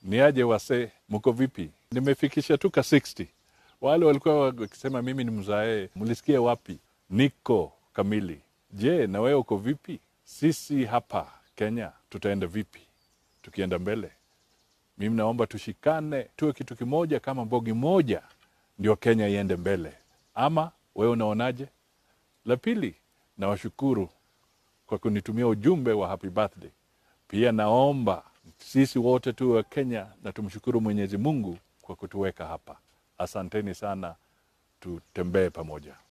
Ni aje wasee, mko vipi? Nimefikisha tu ka 60. Wale walikuwa wakisema mimi ni mzae, mlisikia wapi? Niko kamili. Je, na wewe uko vipi? Sisi hapa Kenya tutaenda vipi tukienda mbele? Mimi naomba tushikane, tuwe kitu kimoja kama bogi moja, ndio Kenya iende mbele. Ama wewe unaonaje? La pili, nawashukuru kwa kunitumia ujumbe wa happy birthday. Pia naomba sisi wote tuwe wa Kenya na tumshukuru Mwenyezi Mungu kwa kutuweka hapa. Asanteni sana, tutembee pamoja.